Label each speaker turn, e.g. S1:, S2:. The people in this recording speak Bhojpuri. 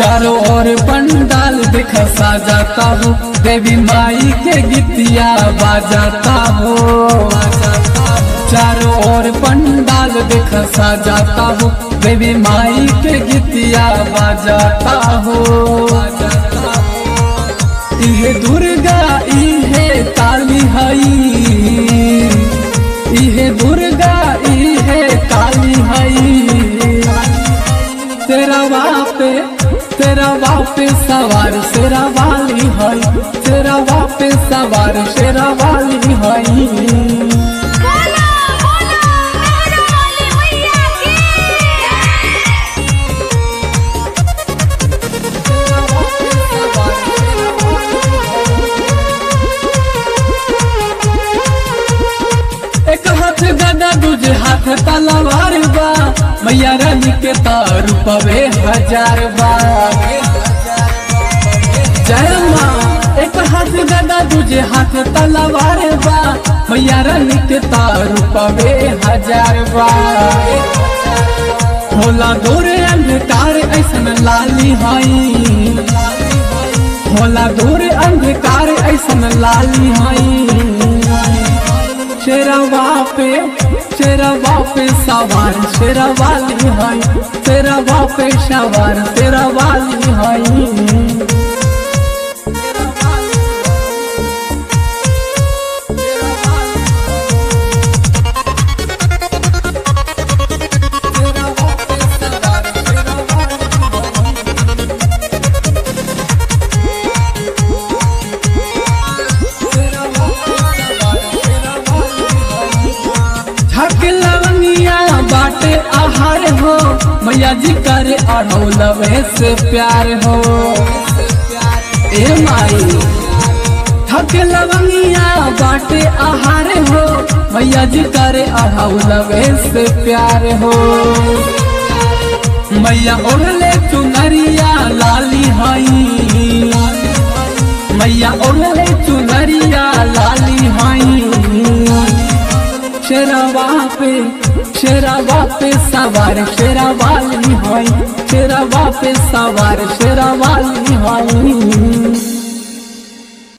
S1: चारों ओर पंडाल देख साजाता हो देवी माई के गीतिया बाजाता हो चारों ओर पंडाल देख साजाता हो देवी माई के गीतिया बाजाता हो इहे दुर्गा इहे काली हई इहे दुर्गा इहे काली हई तेरा बापे तेरा बापे सवार शेरा वाली हई तेरा बापे सवार शेरा वाली हई
S2: बोलो बोलो मेरा वाली मैया की
S1: एक हाथ गदा दूजे हाथ तलवार बा मैया रानी के तारू पवे हजार बा जय माँ एक हाथ गदा दूजे हाथ तलवार बा मैया रानी के तारू पवे हजार बा होला दूर अंधकार ऐसन लाली हई होला दूर अंधकार ऐसन लाली हई शेरवा पे शेरवा पे सवार शेरवाली हई शेरवा पे सवार शेरवाली हई झक लवंगिया बाटे आहार हो मैया जी करे अढ़ौलवे से प्यार हो ए माई थक लवंगिया बाटे आहार हो मैया जी करे अढ़ौलवे से प्यार हो मैया ओढ़ले चुनरिया लाली हई मैया ओढ़ले चुनरिया लाली हई शेरवा पे शेरवा पे सवार शेरवाली हई शेरवा पे सवार शेरवाली हई